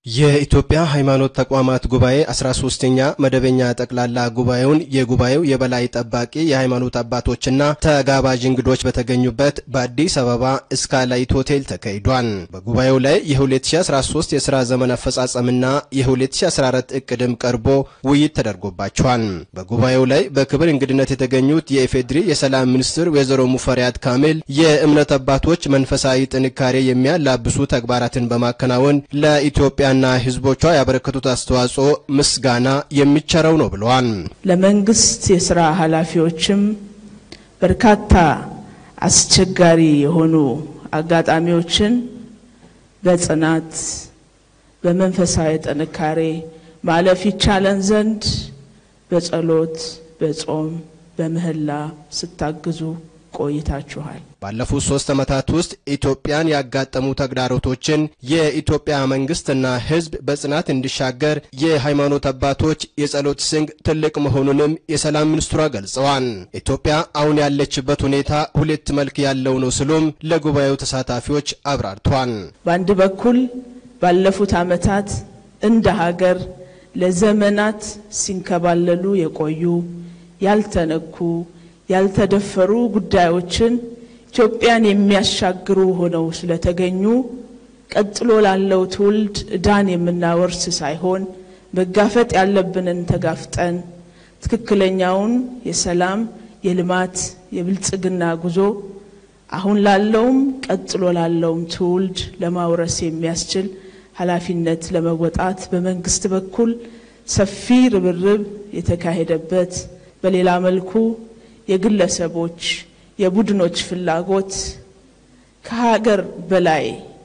የኢትዮጵያ ሃይማኖት ተቋማት ጉባኤ 13ኛ መደበኛ ጠቅላላ ጉባኤውን የጉባኤው የበላይ ጠባቂ የሃይማኖት አባቶችና ተጋባዥ እንግዶች በተገኙበት በአዲስ አበባ ስካይላይት ሆቴል ተካሂዷል። በጉባኤው ላይ የ2013 የሥራ ዘመን አፈጻጸምና የ2014 እቅድም ቀርቦ ውይይት ተደርጎባቸዋል። በጉባኤው ላይ በክብር እንግድነት የተገኙት የኢፌድሪ የሰላም ሚኒስትር ወይዘሮ ሙፈሪያት ካሚል የእምነት አባቶች መንፈሳዊ ጥንካሬ የሚያላብሱ ተግባራትን በማከናወን ለኢትዮጵያ ና ሕዝቦቿ ያበረከቱት አስተዋጽኦ ምስጋና የሚቸረው ነው ብለዋል። ለመንግስት የስራ ኃላፊዎችም በርካታ አስቸጋሪ የሆኑ አጋጣሚዎችን በጽናት በመንፈሳዊ ጥንካሬ ማለፍ ይቻለን ዘንድ በጸሎት፣ በጾም፣ በምህላ ስታግዙ ቆይታችኋል። ባለፉት ሶስት ዓመታት ውስጥ ኢትዮጵያን ያጋጠሙ ተግዳሮቶችን የኢትዮጵያ መንግስትና ሕዝብ በጽናት እንዲሻገር የሃይማኖት አባቶች የጸሎት ስንቅ ትልቅ መሆኑንም የሰላም ሚኒስትሯ ገልጸዋል። ኢትዮጵያ አሁን ያለችበት ሁኔታ ሁለት መልክ ያለው ነው ሲሉም ለጉባኤው ተሳታፊዎች አብራርተዋል። በአንድ በኩል ባለፉት ዓመታት እንደ ሀገር ለዘመናት ሲንከባለሉ የቆዩ ያልተነኩ ያልተደፈሩ ጉዳዮችን ኢትዮጵያን የሚያሻግሩ ሆነው ስለተገኙ ቀጥሎ ላለው ትውልድ ዕዳን የምናወርስ ሳይሆን መጋፈጥ ያለብንን ተጋፍጠን ትክክለኛውን የሰላም፣ የልማት፣ የብልጽግና ጉዞ አሁን ላለውም ቀጥሎ ላለውም ትውልድ ለማውረስ የሚያስችል ኃላፊነት ለመወጣት በመንግስት በኩል ሰፊ ርብርብ የተካሄደበት በሌላ መልኩ የግለሰቦች የቡድኖች ፍላጎት ከሀገር በላይ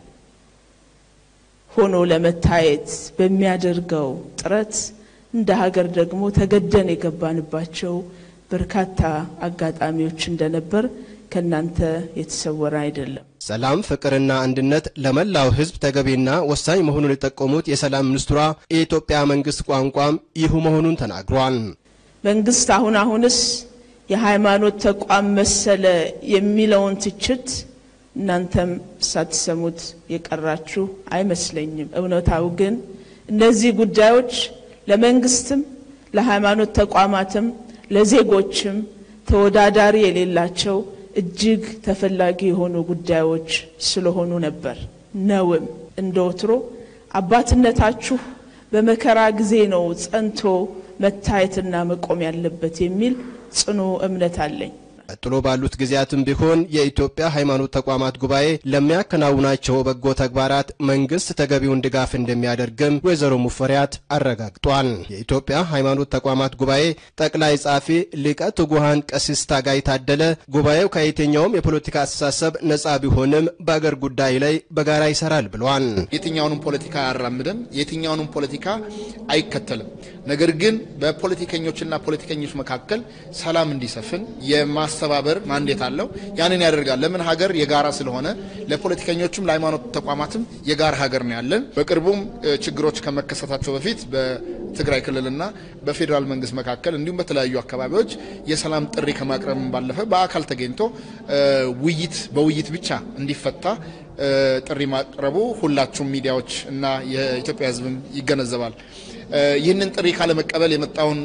ሆኖ ለመታየት በሚያደርገው ጥረት እንደ ሀገር ደግሞ ተገደን የገባንባቸው በርካታ አጋጣሚዎች እንደነበር ከእናንተ የተሰወረ አይደለም። ሰላም፣ ፍቅርና አንድነት ለመላው ሕዝብ ተገቢና ወሳኝ መሆኑን የጠቆሙት የሰላም ሚኒስትሯ የኢትዮጵያ መንግስት ቋንቋም ይሁ መሆኑን ተናግሯል። መንግስት አሁን አሁንስ የሃይማኖት ተቋም መሰለ የሚለውን ትችት እናንተም ሳትሰሙት የቀራችሁ አይመስለኝም። እውነታው ግን እነዚህ ጉዳዮች ለመንግስትም፣ ለሃይማኖት ተቋማትም፣ ለዜጎችም ተወዳዳሪ የሌላቸው እጅግ ተፈላጊ የሆኑ ጉዳዮች ስለሆኑ ነበር። ነውም እንደ ወትሮ አባትነታችሁ በመከራ ጊዜ ነው ጸንቶ መታየትና መቆም ያለበት የሚል ጽኑ እምነት አለኝ። ቀጥሎ ባሉት ጊዜያትም ቢሆን የኢትዮጵያ ሃይማኖት ተቋማት ጉባኤ ለሚያከናውናቸው በጎ ተግባራት መንግስት ተገቢውን ድጋፍ እንደሚያደርግም ወይዘሮ ሙፈሪያት አረጋግጧል። የኢትዮጵያ ሃይማኖት ተቋማት ጉባኤ ጠቅላይ ጻፊ ሊቀ ትጉሃን ቀሲስ ታጋይ ታደለ ጉባኤው ከየትኛውም የፖለቲካ አስተሳሰብ ነጻ ቢሆንም በአገር ጉዳይ ላይ በጋራ ይሰራል ብለዋል። የትኛውንም ፖለቲካ አያራምድም፣ የትኛውንም ፖለቲካ አይከተልም። ነገር ግን በፖለቲከኞችና ፖለቲከኞች መካከል ሰላም እንዲሰፍን የማስተባበር ማንዴት አለው። ያንን ያደርጋል። ለምን ሀገር የጋራ ስለሆነ ለፖለቲከኞችም ለሃይማኖት ተቋማትም የጋራ ሀገር ነው ያለን። በቅርቡም ችግሮች ከመከሰታቸው በፊት በትግራይ ክልልና በፌዴራል መንግስት መካከል እንዲሁም በተለያዩ አካባቢዎች የሰላም ጥሪ ከማቅረብ ባለፈ በአካል ተገኝቶ ውይይት በውይይት ብቻ እንዲፈታ ጥሪ ማቅረቡ ሁላችሁም ሚዲያዎች እና የኢትዮጵያ ሕዝብም ይገነዘባል። ይህንን ጥሪ ካለመቀበል የመጣውን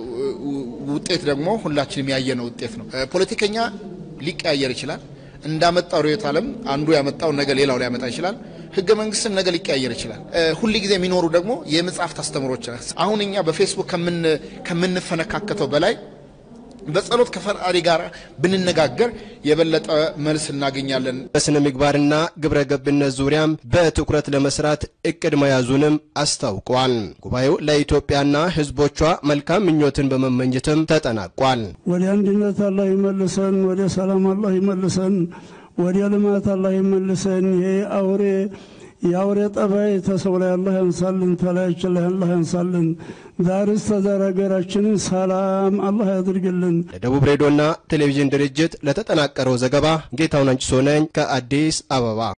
ውጤት ደግሞ ሁላችንም ያየነው ውጤት ነው። ፖለቲከኛ ሊቀያየር ይችላል። እንዳመጣው ርዕዮተ ዓለም አንዱ ያመጣው ነገ ሌላው ሊያመጣ ይችላል። ህገ መንግስትም ነገ ሊቀያየር ይችላል። ሁል ጊዜ የሚኖሩ ደግሞ የመጽሐፍት አስተምሮች አሁን እኛ በፌስቡክ ከምንፈነካከተው በላይ በጸሎት ከፈጣሪ ጋር ብንነጋገር የበለጠ መልስ እናገኛለን። በስነ ምግባርና ግብረ ገብነት ዙሪያም በትኩረት ለመስራት እቅድ መያዙንም አስታውቋል። ጉባኤው ለኢትዮጵያና ህዝቦቿ መልካም ምኞትን በመመኘትም ተጠናቋል። ወደ አንድነት አላህ ይመልሰን፣ ወደ ሰላም አላህ ይመልሰን፣ ወደ ልማት አላህ ይመልሰን። ይሄ አውሬ የአውሬ ጠባይ ተሰው ላይ አላህ ያንሳልን፣ ተላያችን ላይ አላህ ያንሳልን። ዛርስ ተዛር ሀገራችንን ሰላም አላህ ያድርግልን። ለደቡብ ሬዲዮና ቴሌቪዥን ድርጅት ለተጠናቀረው ዘገባ ጌታውን አንጭሶ ነኝ ከአዲስ አበባ